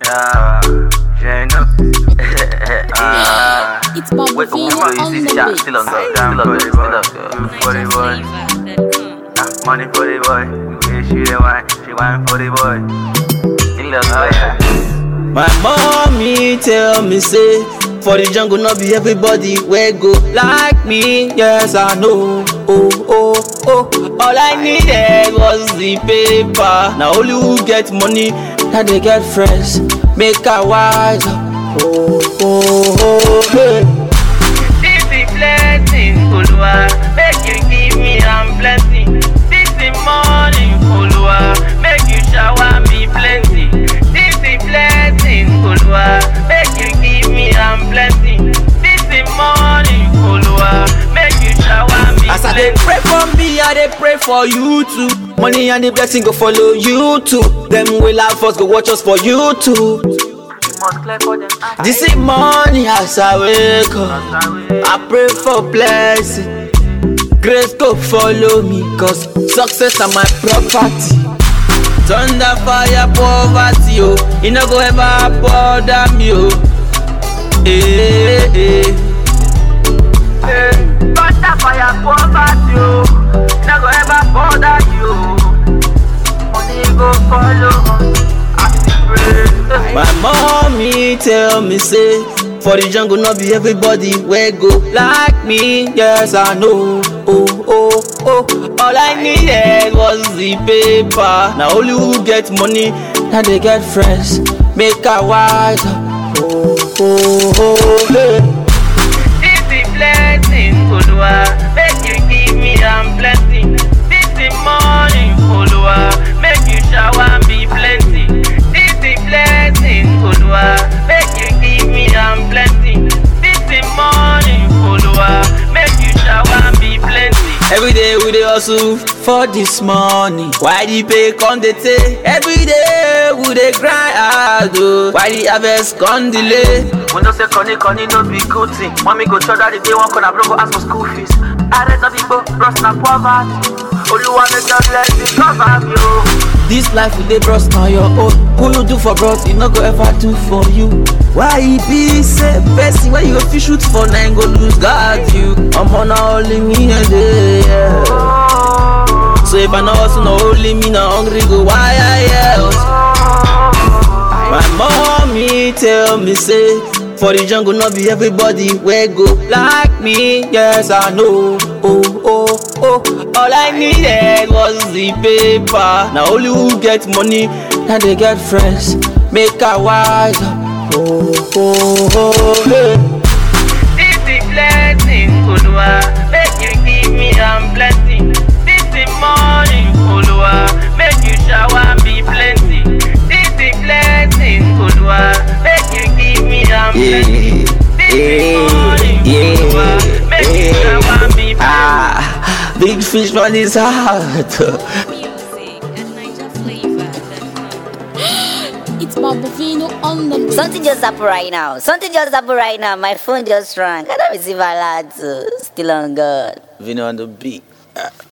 Yeah, you know. Ah, It's Bob wait, Vino wait, on wait, the yeah, beat. still on the, still on the, still on the, for the boy. Ah, Money for the boy. Yeah, she the wine, she wine for the boy. Still on the, My mommy tell me say for the jungle not be everybody wey go like me. Yes I know. Oh oh oh. All I needed was the paper. Now only who get money now they get friends. Make a wise. Oh oh oh. Hey. This is blessing, Olúwa, make you give me am blessing. This is morning, Olúwa, make you shower me plenty. This is blessing, Olúwa, make you give me am blessing. This is morning, Olúwa, make you shower me As I dey plenty. pray for me, I dey pray for you too. Money and the blessing go follow you too. Them will laugh us, go watch us for you too. You must clear for them. Ah, This is money as I wake up. I pray for blessing. Grace go follow me, cause success are my property. Thunder, fire, poverty, oh. You no go ever bother me, oh. Eh, eh, eh. Butter fire poverty, oh. No go ever bother you. Money go follow us. I dey pray. My mommy tell me say for the jungle not be everybody wey go like me. Yes I know. Oh oh oh. All I needed was the paper. Now only who get money now they get friends. Make a wise. Oh oh oh. Hey. This is blessing, Olúwa, make you give me am blessing. This is morning, Olúwa, make you shower me plenty. This is blessing, Olúwa, make you give me am blessing. This is morning, Olúwa, make you shower me plenty. Every day we dey hustle for this money. Why the pay come dey take? Every day we dey grind hard oh. Why the harvest come delay? We know say Connie Connie no be good thing. Mommy go church that the day one corner, bro go ask for school fees. I read the people, bros na poverty. Oluwa make your blessing cover me, oh. This life we dey bros na your own. Who you do for bros, e no go ever do for you. Why e be say person wey you go fit shoot for na im go lose guard you? Omo na only me and dey. Yeah. So if I no hustle, na only me na hungry go wire yeah. My mommy tell me say for the jungle not be everybody wey go like me. Yes I know. Oh oh oh. All I needed was the paper. Now only who get money now they get friends. Make a wise. Oh oh oh. Hey. This is blessing, Olúwa, make you give me am blessing. This is morning, Olúwa, make you shower me plenty. This is blessing, Olúwa, make you give me am blessing. This is morning, Olúwa, make you shower me plenty. Ah, big fish on his heart. Music and Niger flavor. It's Bob Vino on the beat. Something just happened right now. Something just happened right now. My phone just rang. I don't receive alerts. uh, Still on God. Vino on the beat.